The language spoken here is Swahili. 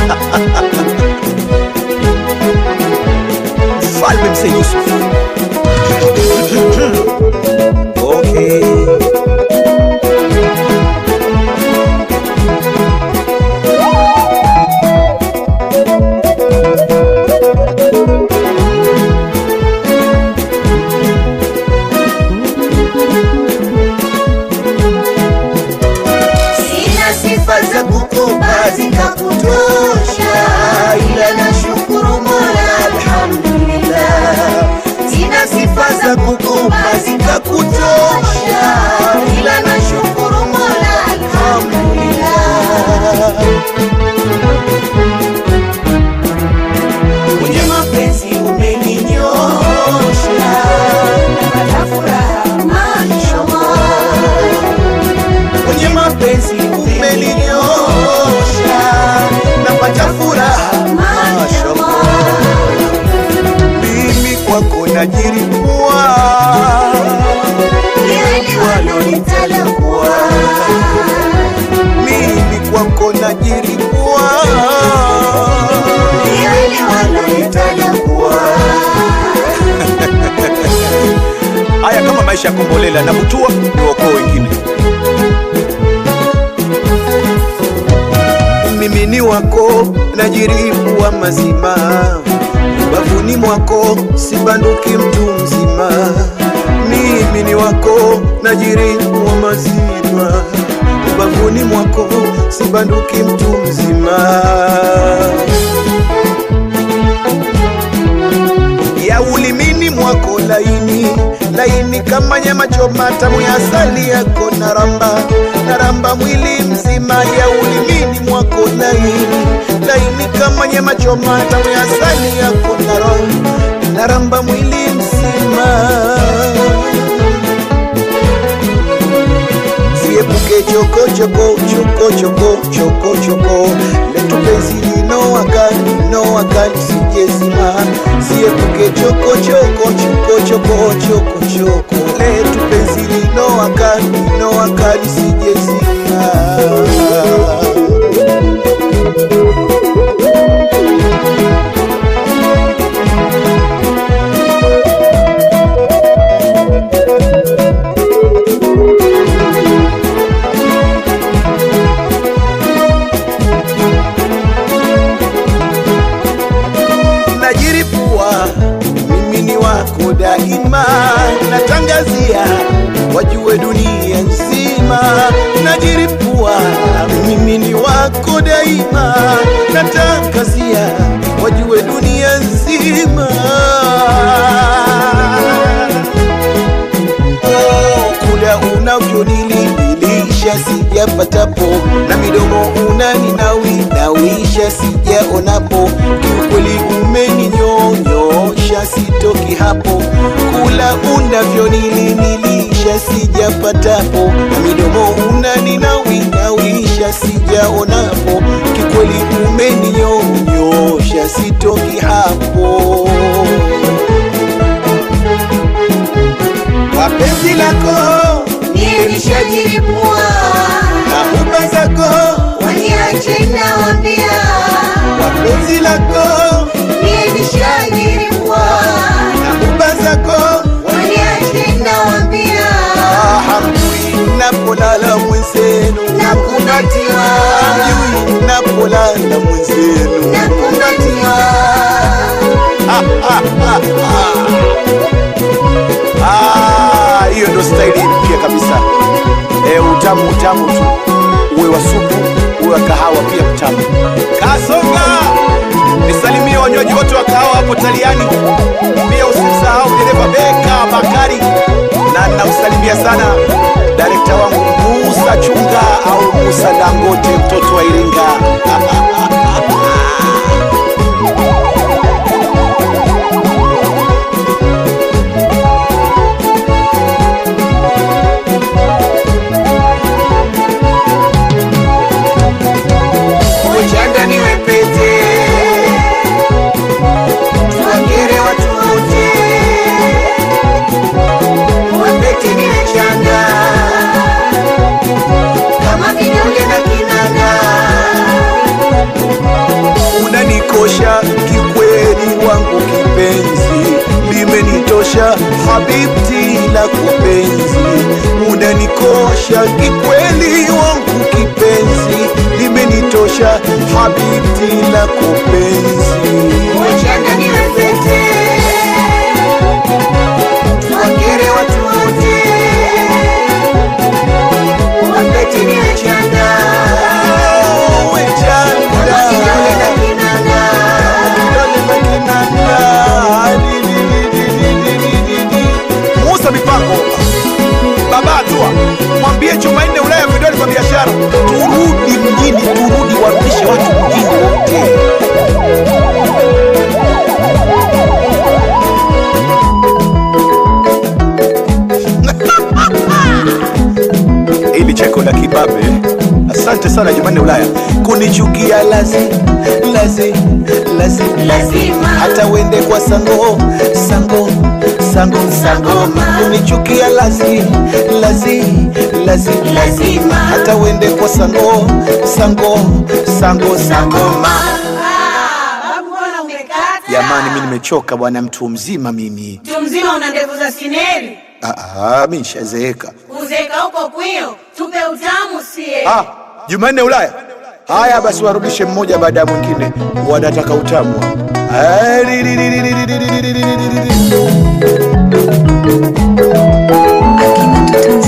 Mfalme Mzee Yusuf. Okay. Sina sifa za kukupa zikakutosha, ila nashukuru Mola, alhamdulillah. Sina sifa za kukupa zikakutosha, ila nashukuru Mola, alhamdulillah. Kwenye mapenzi umeninyosha, napata furaha mashallah kwenye mapenzi umeninyosha, napata furaha mashallah. Mimi kwako najiripua, Hili walonitalakua, mimi kwako najiripua, hili walonitalakua. haya kama maisha ya kombolela na butua niwaokoe wengine. Mimi ni wako najiripua mazima, ubavuni mwako sibanduki mtu mzima. Mimi ni wako najiripua mazima, ubavuni mwako sibanduki mtu mzima. ya ulimini mwako laini laini kama nyama choma tamu ya asali yako naramba naramba mwili mzima ya ulimini mwako laini laini kama nyama choma tamu ya asali yako naramba naramba mwili mzima Siepuke choko choko choko choko choko choko letu penzi linoaka linoaka lisijezima Siepuke choko choko choko choko choko choko letu penzi linoaka linoaka lisijezima najiripua mimi ni wako daima natangazia wajue dunia nzima najiripua mimi ni wako daima natangazia wajue dunia nzima Oh, kula unavyonililisha sijapatapo na midomo unaninawinawisha sijaonapo kiukweli umeninyonyosha sitoki hapo kula unavyonilinilisha sijapatapo na midomo unaninawinawisha sijaonapo kikweli umeninyonyosha sitoki hapo wapenzi lako Mie nishajiripua, na huba zako waniache nawambia. wapenzi lako Mie nishajiripua, na huba zako waniache nawambia. hamjui napolala mwenzenu Nakumbatiwa, hamjui napolala mwenzenu nakumbatiwa. Ah, hiyo ndo staili mpya kabisa e, utamu utamu tu uwe wa supu uwe wa kahawa pia mtamu kasonga nisalimie wanywaji wote wa kahawa hapo taliani pia usimsahau dereva beka bakari na namsalimia sana darekta wangu musa chunga au musa dangote mtoto wa iringa Uchanda niwe pete, tuwakere watu wote. Uwe pete niwe chanda, limenitosha kikweli, wangu kipenzi, limenitosha habibti lako penzi. Wachana niwe pete, tuwakere watu wote. Wapete niwe chanda, Uwe chanda, kidole na kinanda. kidole na kinanda, di, di, di, di, di, di, di, di. Musa mipango baba atua, mwambie Jumanne Ulaya vidole vya biashara, turudi mjini, turudi warudishe watu mjini wote. ili cheko la kibabe. Asante sana Jumanne Ulaya kunichukia lazi lazi lazi Lazima. hata uende kwa sango sango sango Sangoma. kunichukia lazi lazi lazi Lazima. hata uende kwa sango sango sango sangoma. Babu, mbona umekata? Jamani, mi nimechoka bwana, mtu mzima mimi. Mtu mzima una ndevu za sineri, Ah, ah, mi nishazeeka. uzeka huko kwio, tupe utamu sie. Ah, Jumanne Ulaya. Haya basi, warudishe mmoja baada ya mwingine, wanataka utamu. Ah, ri- ri- ri- ri- ri- ri- ri- ri- ri- ri- ri- ri- ri. Akina Tanzania.